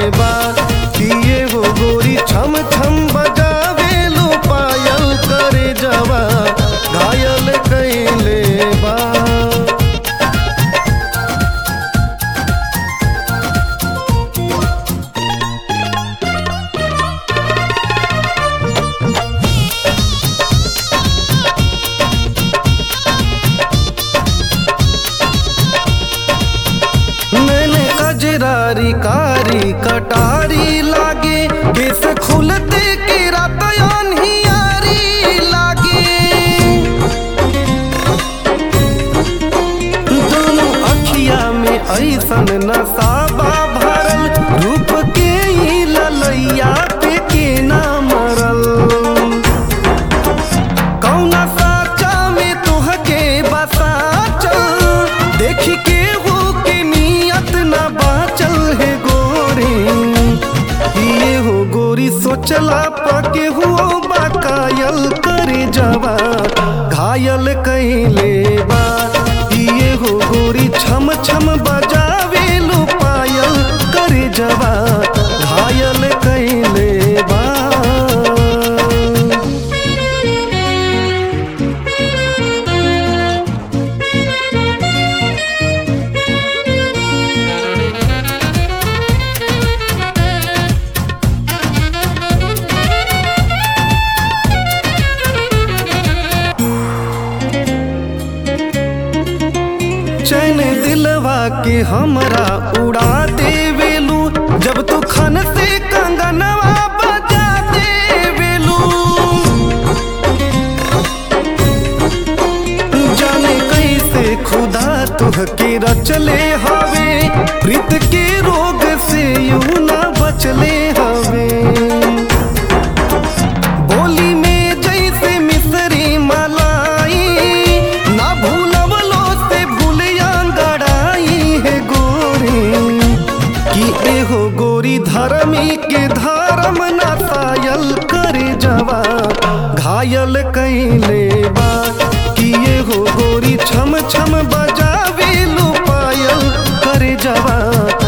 बा किए हो गोरी छम छम बजावे लो पायल करे जवा घायल कैले बा मैंने कजरारी कारी कटारी लागे केस खुलते के रातयान ही यारी लागे दोनों अखिया में ऐसन नसाबा भरल रूप के ही ललैया पे के ना मरल कौना साचा में तोहके बसा चल देख के हो के नियत ना बाचल है गोरी ये हो गोरी सोचला पके हो बाकायल करे जवा घायल कैले बा ये हो गोरी छम छम बजावे लो पायल करे जवा घायल कैले बा चैन दिलवा के हमरा उड़ा देवेलू जब तू खन से कंगनवा बजा देवेलू जाने कैसे खुदा तुहके रचले हवे प्रीत के रोग से यू ना बचले हवे बोली में जैसे मिसरी मलाई ना भूलवलो से भूलिया गड़ाई है गोरी कि एहो गोरी धर्मी के धर्म ना सायल करे जवा घायल कैले बा कि एहो गोरी छम छम बजावे लो पायल करे जवा